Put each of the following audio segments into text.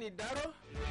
nìdáró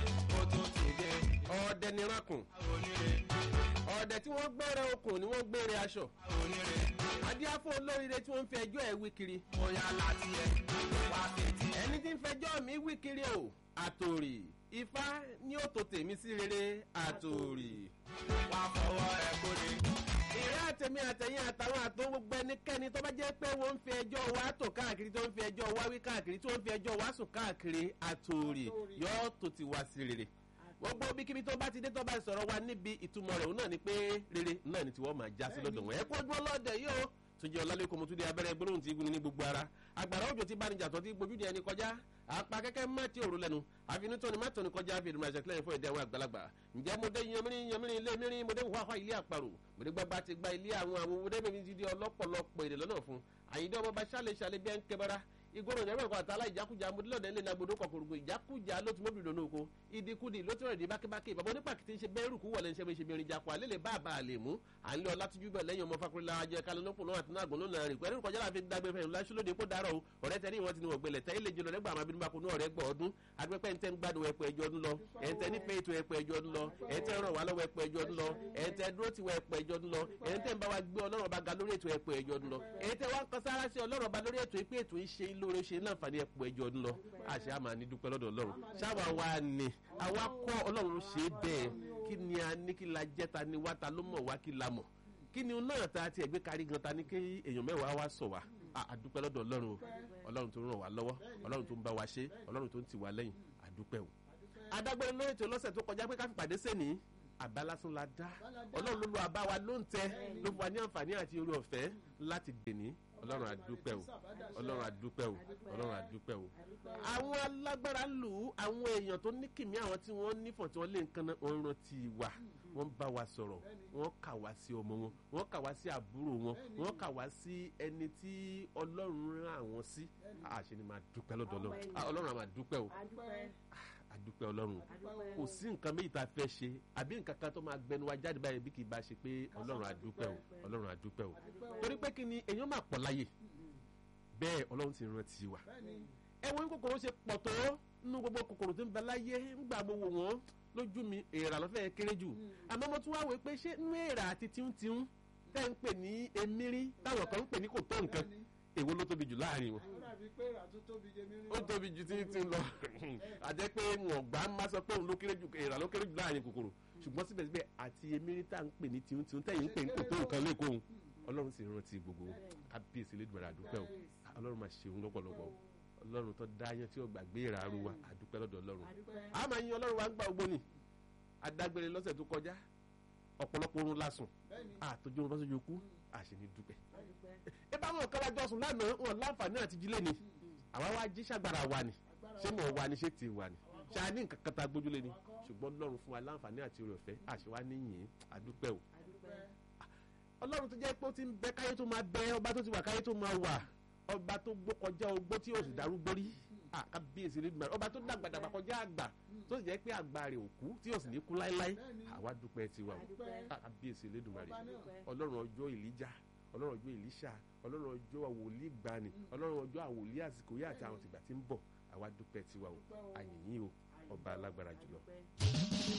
ó tún ti dé. ọ̀ọ́dẹ nìrankùn onírè ọ̀ọ́dẹ tí wọ́n gbére okùn ni wọ́n gbére aṣọ onírè adíáfó olóríire tí wọ́n ń fi ẹjọ́ ẹ̀ wí kiri bóyá láti ẹ wá fetí ẹ. ẹni tí ń fẹjọ́ mi wí kiri o àtòrì ifá ní ó tó tèmi sí rere àtòrì. wá fọwọ́ ẹ kó lè. ìrẹ́ àtẹ̀mí àtẹ̀yìn àtàwọn àtọ́ gbogbo ẹnikẹ́ni tó bá jẹ́ pé wọ́n ń fi ẹjọ́ wa tò káàkiri tó ń fi ẹjọ́ wa wí káàkiri tó ń fi ẹjọ́ wa sùn káàkiri àtòrì yóò tó ti wá sí rere gbogbo bíkíbi tó bá ti dé tó bá sọ̀rọ̀ wa níbi ìtumọ̀ rẹ̀ òun náà ni pé rere náà ni tiwọ́ máa já sí lọ́dọ̀ wọn ẹ kó ojú ọlọ́dẹ yìí o túnjẹ ọlálẹ́kọ̀ mo tún di abẹ́rẹ́ gbólóhùn tí igun ní gbogbo ara agbára òjò tí bánijà tó ti gbójú di ẹni kọjá apá kẹ́kẹ́ má ti òru lẹ́nu àfinútọ́ni má tọ́ni kọjá fi ìdùnnú àṣẹ kílẹ̀ fún ẹ̀dẹ́ àwọn àgbàlagbà ǹjẹ́ mo dé yanmírín yanmírín ilé mìírín mo dé wàhálà ilé àparò mo dé gbàgbà ti gba ilé àwọn àwọn mo dé bèbí ti di ọlọ́pọ̀lọpọ̀ èdè lọ́nà fún àyíndé ọmọ bá ṣàlẹ̀ ṣàlẹ̀ bí ẹ ń kẹbara igbóró ìjọba ẹ̀kọ́ àtàlà ìjákújà mọdúlọ́dẹ ńlẹ̀ nàgbọdọ kọkùrùgbò ìjákújà ló ti mọ́bìnrin lónà oko ìdíkudì ló ti rẹ̀ di bákébáké bàbá onípàkìtì ń ṣe bẹ́ẹ̀rù kú wọlé ń ṣe bí ṣe bí irin jakọ alẹ́ lè bá àbá àlè mú à ń lé ọlá tójú bẹ̀ lẹ́yìn ọmọ fakurila ajẹ́ kalẹ́nọ́pọ̀ náà àti náàgbọ́n lónà rìn pẹ̀lú ìkọjá láfi dágbé fẹ́yìn láṣú lóde kó dárọ̀ o ọ̀rẹ́ tẹ́ ní ìwọ̀n ti ní ọ̀gbẹ́lẹ̀ tẹ́ ilé jùlọ lẹ́gbàá máa bínú bá kunú ọ̀rẹ́ gbọ́ ọdún adúpẹ́ ń tẹ́ ń gbádùn ẹ̀pọ̀ ẹjọ́ ọdún lọ ẹ̀ ń tẹ́ nífẹ̀ẹ́ ètò ẹ̀pọ̀ ẹjọ́ ọdún lọ ẹ̀ ń tẹ́ ràn wá lọ́wọ́ ẹ̀pọ̀ ẹjọ́ ọdún lọ ẹ̀ ń tẹ́ dúró tiwọ̀ ẹ̀pọ̀ ẹjọ́ ọdún lọ ẹ̀ ń tẹ́ ń bá wa gbé ọlọ́run ọba ga lórí ètò ẹ̀pọ̀ ẹjọ́ ọdún lọ ẹ̀ ń tẹ́ wá ń kan sára sí ọlọ́run ọba lórí ètò ìpé ètò ìṣe lóore ṣe láǹfààní ẹ̀pọ̀ ẹjọ́ ọdún lọ àṣẹ àmà ní dúpẹ́ lọ́dọ̀ ọlọ́run ṣáwa wa ni àwa kọ́ ọlọ́run ṣe bẹ́ẹ̀ kí ni a ní kí la jẹ́ ta ni wá ta ló mọ̀ wá kí la mọ̀ kí ni náà ta ti ẹ̀gbẹ́ kárí gan ta ni kí èèyàn mẹ́wàá wá sọ̀ wá àdúpẹ́ lọ́dọ̀ ọlọ́run o ọlọ́run tó ń ràn wá lọ́wọ́ ọlọ́run tó ń bá wa ṣe ọlọ́run tó ń tì wá lẹ́yìn àdúpẹ́ o. adágbére lórí ètò lọ́sẹ̀ tó kọjá pé ká fi pàdé sẹ́ni àbá lásán la dá ọlọ́run ló lo àbá wa ló ń tẹ ló fún wa ní àǹfààní àti orí ọ̀fẹ́ láti dèní ọlọ́run àdúpẹ́ o ọlọ́run àdúpẹ́ o ọlọ́run àdúpẹ́ o. àwọn alágbára lù ú àwọn èèyàn tó ní kìmí àwọn tí wọ́n nífọ̀n tí wọ́n lé nǹkan náà wọ́n rántí wa wọ́n bá wa sọ̀rọ̀ wọ́n kà wá sí ọmọ wọn wọ́n kà wá sí àbúrò wọn wọ́n kà wá sí ẹni tí ọlọ́run rán àwọn sí àṣẹ ni máa dúpẹ́ lọ́dọ̀ ọlọ́run ọlọ́run àmà dúpẹ́ o àdúpẹ́ ọlọ́run kò sí nǹkan méjì tá a fẹ́ ṣe àbí nǹkan kan tó máa gbẹnu wa jáde báyìí bí kì í bá ṣe pé ọlọ́run àdúpẹ́ o ọlọ́run àdúpẹ́ o torí pé kí ni èèyàn máa pọ̀ láyè bẹ́ẹ̀ ọlọ́run ti rántí wa ẹ wo ní kòkòrò ṣe pọ̀ tó nínú gbogbo kòkòrò tó ń bẹ láyé ńgbà mo wò wọ́n lójú mi èèrà lọ́fẹ̀ẹ́ kéré jù àmọ́ mo tún wá wò pé ṣé nínú èèrà àti tíúntíún tẹ́ ń pè ní emírí táwọn kan ń pè ní kò tó nǹkan èwo ló tóbi jù láàrin wọn ó tóbi ju tí tí ń lọ àjẹ́ pé wọn gbà má sọ pé òun ló kéré jù èèrà ló kéré jù láàrin kòkòrò ṣùgbọ́n síbẹ̀síbẹ̀ àti emírí tá à ń pè ní tíúntíún tẹ́yìn ń pè ní kò tó nǹkan lẹ́kọ̀ọ́ òun ọlọ́run sì rántí gbogbo kábíyèsí lẹ́dùnmọ̀rẹ́ àdúpẹ́ o ọlọ́run máa ṣeun lọ́pọ̀lọpọ̀ o ọlọ́run tó dá yẹn tí ó gbàgbé ìràrú wa àdúpẹ́ lọ́dọ̀ ọlọ́run a máa yin ọlọ́run wa ń gbà ogbó ni adágbére lọ́sẹ̀ tó kọjá ọ̀pọ̀lọpọ̀ orun lásùn àtọ́jú orun bá sójú kú àṣẹ ní dúpẹ́ ẹ bá wọn kọ́lá jọ́sùn lánàá wọn láǹfààní àti jílé ni àwa wá jí ṣàgbára wa ni ṣé mo wà ní ṣé ti wà ní ṣáà ní nǹkan kan tá a gbójúlé ni ṣùgbọ́n ọlọ́run fún wa láǹfààní àti oore ọ̀fẹ́ àṣẹ wa níyìn àdúpẹ́ o ọlọ́run tó jẹ́ pé ó ti ń bẹ káyé tó máa bẹ ọba tó ti wà káyé tó máa wà ọba tó gbó kọjá ogbó tí yóò sì darúgbó rí kábíyèsí ní dùmarè ọba tó dàgbàdàgbà kọjá àgbà tó sì jẹ́ pé àgbà rẹ̀ ò kú tí yóò sì ní kú láéláé àwa dúpẹ́ tiwa o kábíyèsí ní dùmarè ọlọ́run ọjọ́ ìlíjà ọlọ́run ọjọ́ ìlíṣà ọlọ́run ọjọ́ àwòlí gbani ọlọ́run ọjọ́ àwòlí àsìkò yá àti àwọn tìgbà tí ń bọ̀ àwa dúpẹ́ tiwa o àyìnyín o ọba alágbára jùlọ.